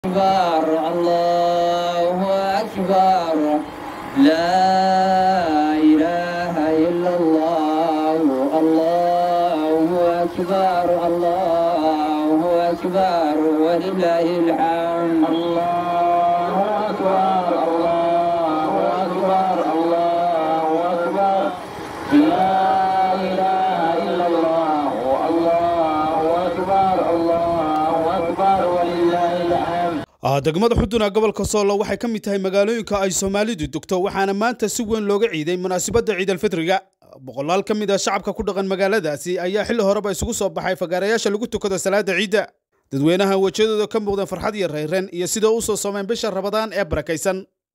أكبر الله أكبر لا إله إلا الله الله أكبر الله أكبر ولله الحمد الله أكبر الله أكبر الله أكبر لا إله إلا الله الله أكبر الله أكبر ولله الحمد degmada xuduna gobolka soolo waxay ka mid tahay magaalooyinka ay soomaalidu degto waxaana maanta si weyn looga ciiday munaasabadda ciidalfitriga boqolaal ka mid a shacabka ku dhaqan magaaladaasi ayaa xilli horeba isugu soo baxay fagaarayaasha lagu tukado salaada ciidda dadweynaha wejiyadooda ka muuqdeen farxad iyo rayreen iyo sidoo u soo soomeen bisha rabadaan ee barakaysan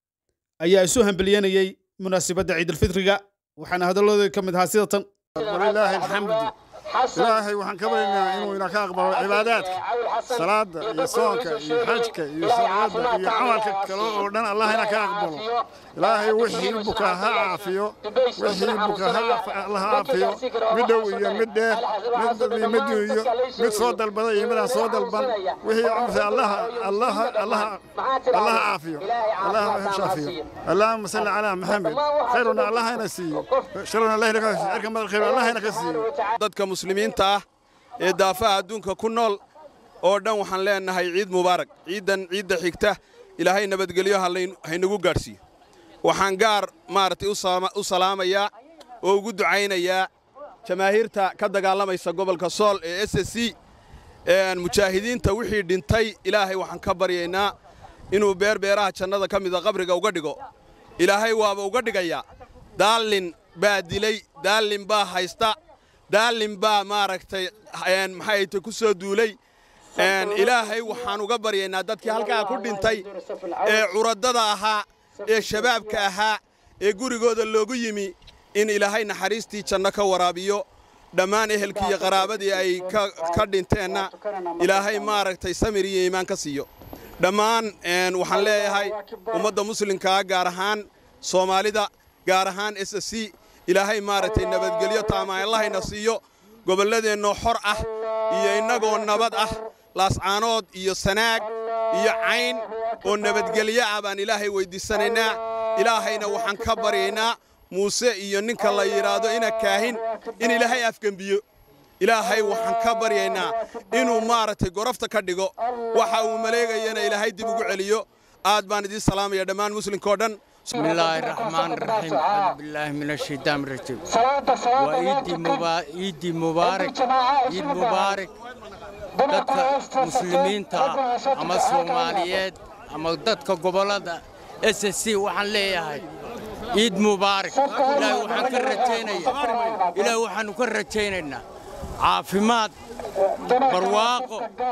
ayaa isu hambeliyanayey munaasabadda ciidalfitriga waxaana hadalladooda ka mid ahaa sida tan ولله الحمد ilaahay waxaan ka baryaynaa inuu ina ka aqbalo cibaadaadka salaada iyo soonka iyo xajka iyo salaada iyo camalka kale oo dhan allah ina ka aqbalo ilaahay wixii buka ha caafiyo wixii buka ha allah ha caafiyo mid dhow iyo mid dheer mid mid iyo mid soo dalbada iyo midaan soo dalban wixii cumse allah allah allah allah caafiyo allah shaafiyo allahumma salli calaa maxamed khayruna allah ina siiyo sharuna allah ina ka siiyo cirka madal khayr allah ina ka siiyo dadka muslimiinta ah ee daafaha adduunka ku nool oo dhan waxaan leenahay ciid mubaarak ciiddan ciidda xigta ilaahay nabadgelyo haynagu gaadhsiiyo waxaan gaar maaragtay u salaamayaa oo ugu ducaynayaa jamaahiirta ka dagaalamaysa gobolka sool ee s s c mujaahidiinta wixii dhintay ilaahay waxaan ka baryaynaa inuu beer beeraha jannada ka mida qabriga uga dhigo ilaahay waaba uga dhigayaa daallin baa dilay daallin baa haysta daallin baa maaragtay maxayta ku soo duulay ilaahay waxaan uga baryaynaa dadkii halkaa ku dhintay ee curadada ahaa ee shabaabka ahaa ee gurigooda loogu yimi in ilaahay naxariistii janno ka waraabiyo dhammaan ehelkii iyo qaraabadii ay ka dhinteenna ilaahay maaragtay samir iyo iimaan ka siiyo dhammaan waxaan leeyahay ummadda muslimkaa gaar ahaan soomaalida gaar ahaan s s c ilaahay maaragtay nabadgelyo taama allahayna siiyo gobolladeennoo xor ah iyo innagoo nabad ah laascaanood iyo sanaag iyo cayn oo nabadgelyo ah baan ilaahay weyddiisanaynaa ilaahayna waxaan ka baryaynaa muuse iyo ninka la yidhaahdo ina kaahin in ilaahay afgembiyo ilaahay waxaan ka baryaynaa inuu maaragtay gorofta ka dhigo waxa uu maleegayana ilaahay dib ugu celiyo aad baan idiin salaamaya dhammaan muslimkao dhan بسم الله الرحمن الرحيم أعوذ بالله من الشيطان الرجيم وإيدي مبا... إيدي مبارك إيد مبارك dadka muslimiinta ama soomaaliyeed ama dadka gobollada s s c waxaan leeyahay ciid mubaarak ilaahay waxaan ka rajaynayaa ilaahay waxaannu ka rajaynaynaa caafimaad barwaaqo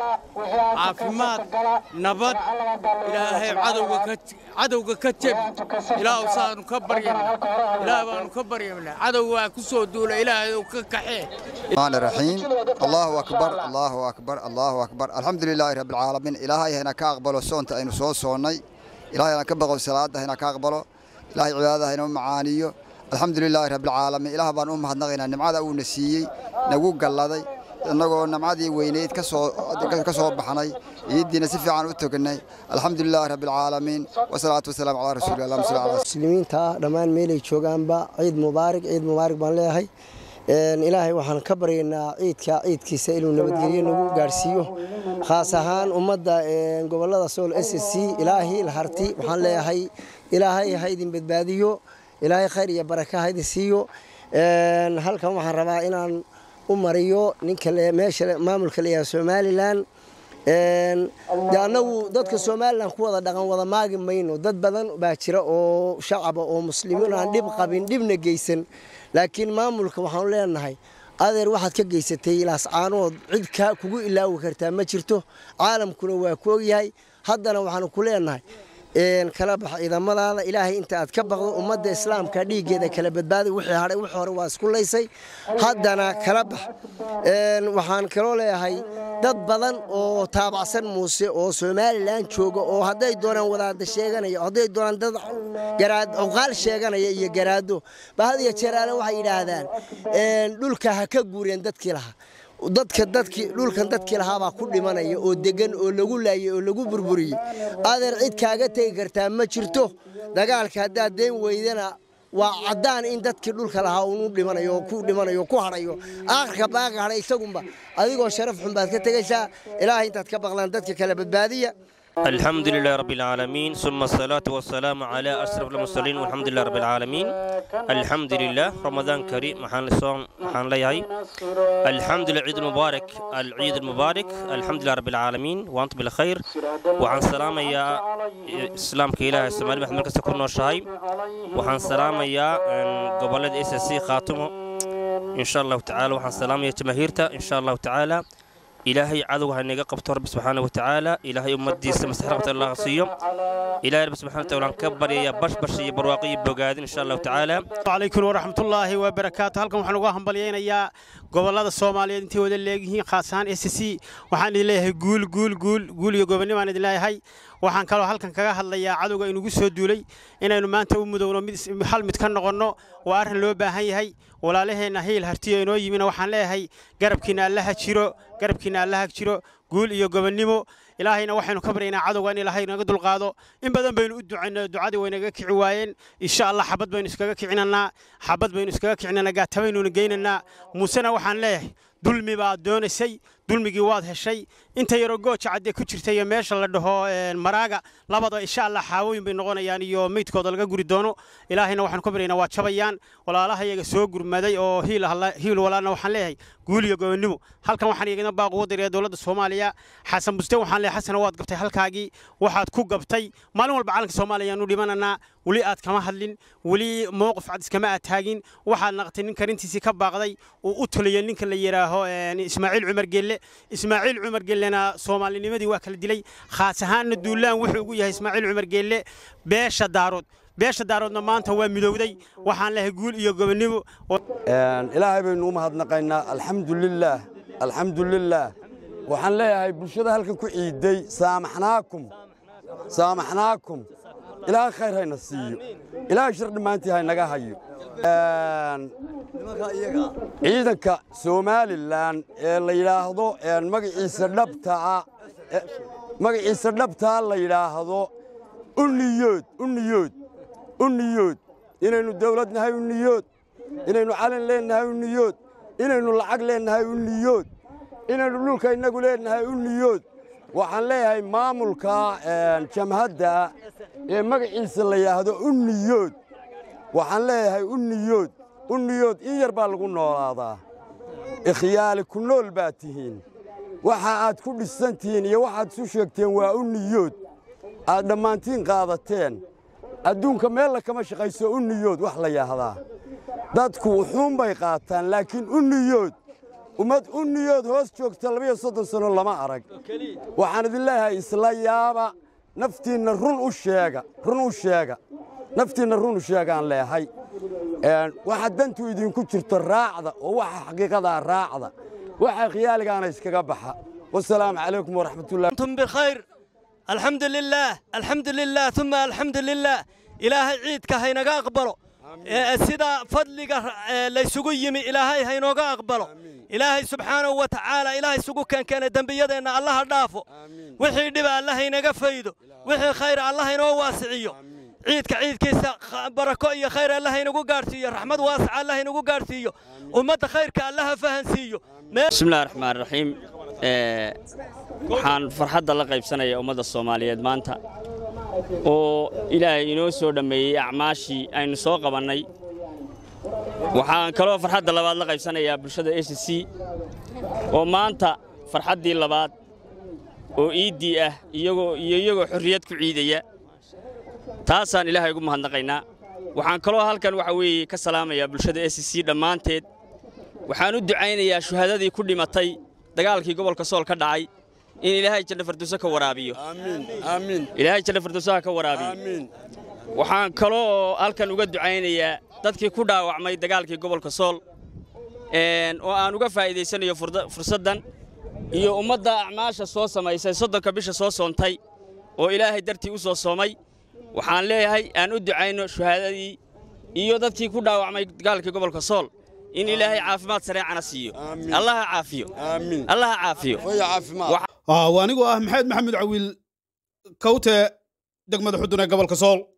caafimaad nabad ilaahay cadowga ka jebi ilaahu saanu ka baryana ilaah baanu ka baryana cadowga waa ku soo duula ilaahay ka kaxee الرحمن الرحيم الله أكبر الله أكبر الله أكبر الحمد لله رب العالمين إلهي هنا كأقبله سونت أين سو سوني إلهي هنا كبغوا صلاة هنا كأقبله إلهي عبادة هنا معانيه الحمد لله رب العالمين إله بان أم هدنا نمعada uu nasiiyay nagu galladay annagoo namcadii weyneyd ka soo ka soo baxnay ciidiina si fiican u tognay alxamdulillahi rabbil caalamiin wasalaatu wasalaamu calaa rasuulillah sallallahu alayhi muslimiinta dhammaan meelay joogaanba ciid mubaarak ciid mubaarak baan leeyahay ilaahay waxaan ka baryaynaa ciidka ciidkiisa inuu nabadgelyo nagu gaarsiiyo khaas ahaan ummadda gobollada sool s s c ilaahay harti waxaan leeyahay ilaahay ha idin badbaadiyo ilaahay khayr iyo baraka ha idin siiyo halkan waxaan rabaa inaan u mariyo ninka meesha maamulka leeyahay somalilan de annagu dadka somalilan ku wada dhaqan wada maagi mayno dad badan baa jira oo shacaba oo muslimiin aan dhib qabin dhibna geysan laakiin maamulka waxaanu leenahay adeer waxaad ka geysatay laascaanood cid ka kugu ilaawi kartaa ma jirto caalamkuna waa ku ogyahay haddana waxaanu ku leenahay kala bax ciidamadaada ilaahay inta aad ka baqdo ummadda islaamka dhiiggeeda kala badbaaday wixii hadhay wixii hore waa isku laysay haddana kala bax waxaan kaloo leeyahay dad badan oo taabacsan muuse oo somalilan jooga oo hadday doonaan wadaada sheeganaya hadday doonaan dad garaad cuqaal sheeganaya iyo garaado ba had iyo jeer ale waxay yidhaahdaan dhulka ha ka guureen dadkii lahaa dadka dadkii dhulkan dadkii lahaabaa ku dhimanaya oo degan oo lagu laayay oo lagu burburiyey adeer cid kaaga tegi kartaa ma jirto dagaalka haddaad deen weydana waa caddaan in dadkii dhulka lahaa unu dhimanayo oo ku dhimanayo oo ku hadhayo aakhirka baaqa hadhay isagunba adigoo sharaf xun baad ka tegaysaa ilaahay intaad ka baqlaan dadka kale badbaadiya الحمد لله رب العالمين ثم الصلاة والسلام على أشرف المرسلين والحمد لله رب العالمين الحمد لله رمضان كريم محان الصوم محان ليهي الحمد لله عيد المبارك العيد المبارك الحمد لله رب العالمين وأنتم بالخير وعن سلام يا إسلام كإله السماء محمد مركز تكون شهيب وعن سلام يا قبل اس سي خاتمه إن شاء الله تعالى وعن سلام يا جماهيرته إن شاء الله تعالى ilaahay cadowga hanaga qabto rabbi subxaana wa tacaala ilaahay ummadiisa masaxraqta allah siiyo ilaahay rabbi subxana wataala waan ka baryaya bashbash iyo barwaaqo iyo bogaadin insha allahu tacaala calaykum waraxmatullaahi wabarakaatu halkan waxaan uga hambalyaynayaa gobollada soomaaliyeed intay wada leegyihiin khaas ahaan s c waxaan idin leeyahay guul guul guul guul iyo gobonnimo aan idin leeyahay waxaan kaloo halkan kaga hadlayaa cadowga inugu soo duulay inaynu maanta u mudowno mid hal mid ka noqonno waa arrin loo baahan yahay walaalaheenna hiil hartiyo inoo yimina waxaan leeyahay garabkiinna allaha jiro garabkiinna allaha jiro guul iyo gobonnimo ilaahayna waxaynu ka baryaynaa cadowga in ilaahay naga dulqaado in badan baynu u ducaynaa ducadii waynaga kici waayeen insha allah xabad baynu iskaga kicinanaa xabad baynu iskaga kicinanaa gaatabaynuna geynanaa muusena waxaan leeyahay dulmi baad doonaysay dulmigii waad heshay inta yaroo gooja caddee ku jirta iyo meesha la dhaho maraaga labada insha allah xaawooyin bay noqonayaan iyo meydkooda laga guri doono ilaahayna waxaanu ka baryaynaa waa jabayaan walaalaha iyaga soo gurmaday oo hiil walaalna waxaan leeyahay guul iyo gobonnimo halkan waxaan iyagana baaq ugu dariya dowladda soomaaliya xasan buste waxaan leeyahay xasana waad gabtay halkaagii waxaad ku gabtay maalin walba calanka soomaaliya ayaanu dhimananaa weli aad kama hadlin weli mowqif cad iskama aad taagin waxaad naqtay nin karintiisii ka baaqday uu u tulaya ninka la yidhaaho ismaaciil cumar gelle ismaaciil cumar gellena soomaalinimadii waa kala dilay khaas ahaanna duulaan wuxuu ugu yahay ismaaciil cumar gelle beesha daarood beesha daaroodna maanta waa midowday waxaan lehay guul iyo gobonnimo ilaahay baynu u mahadnaqaynaa alxamdulilaah alxamdulilaah waxaan leeyahay bulshada halkan ku ciiday saamaxnaakum saamaxnaakum ilaahay khayr hayna siiyo ilaahay shir dhammaantii haynaga hayo ciidanka somalilan ee la yidhaahdo magaciisa dhabtaa magaciisa dhabtaa la yidhaahdo uniyood uniyood uniyood inaynu dawlad nahay uniyood inaynu calan leennahay uniyood inaynu lacag leennahay uniyood inaynu dhulka innagu leennahay uniyood waxaan leeyahay maamulka jamhadda ee magaciisa la yidhaahdo uniyood waxaan leeyahay uniyood uniyood in yar baa lagu noolaadaa ikhyaali ku nool baad tihiin waxa aad ku dhisan tihiin iyo waxaad isu sheegteen waa uniyood aad dhammaantiin qaadateen adduunka meella kama shaqayso uniyood wax la yidhaahdaa dadku wuxuunbay qaataan laakiin uniyood ummad uniyood hoos joogta labayo soddon sanno lama arag waxaan idin leeyahay isla yaaba naftiinna run u sheega run u sheega naftiinna run u sheegaan leehay waxa dantu idinku jirto raacda oo waxa xaqiiqadaa raacda waxa khiyaaligaana iskaga baxa wasalaamu calaykum waraxmatullahi antum bikhayr alxamdu lilaah alxamdu lilah uma alxamdu lilah ilaahay ciidka haynaga aqbalo sida fadliga laysugu yimi ilaahay haynooga aqbalo ilaahay subxaanahu wa tacaala ilaahay isugu keenkeena dembiyadeenna allaha dhaafo wixii dhiba allahaynaga faydo wixii khayr allahaynoo waasiciyo ciidka ciidkiisa barako iyo khayr allahaynagu gaadhsiiyo raxmad waasaca allahaynagu gaadhsiiyo ummadda khayrka allaha fahansiiyo bismillahi raxmaan raxiim waxaan farxadda la qaybsanayaa ummadda soomaaliyeed maanta oo ilaahay inoo soo dhammeeyey acmaashii aynu soo qabannay waxaan kaloo farxadda labaad la qaybsanayaa bulshada s c oo maanta farxaddii labaad oo iiddii ah iyagoo iyo iyagoo xorriyad ku ciidaya taasaan ilaahay ugu mahadnaqaynaa waxaan kaloo halkan waxa weeye ka salaamayaa bulshada s c dhammaanteed waxaan u ducaynayaa shuhadadii ku dhimatay dagaalkii gobolka sool ka dhacay in ilaahay janno farduuso ka waraabiyo ilaahay janno farduusaha ka waraabiyo waxaan kaloo halkan uga ducaynayaa dadkii ku dhaawacmay dagaalkii gobolka sool oo aan uga faa'iidaysanayo fursaddan iyo ummadda acmaasha soo samaysay soddonka bisha soo soontay oo ilaahay dartii u soo soomay waxaan leeyahay aan u ducayno shuhaadadii iyo dadkii ku dhaawacmay dagaalkii gobolka sool in ilaahay caafimaad sareecana siiyo allaha caafiyo allaha caafiyo waa anigoo ah maxamed maxamed cawiil kawte degmada xudun ee gobolka sool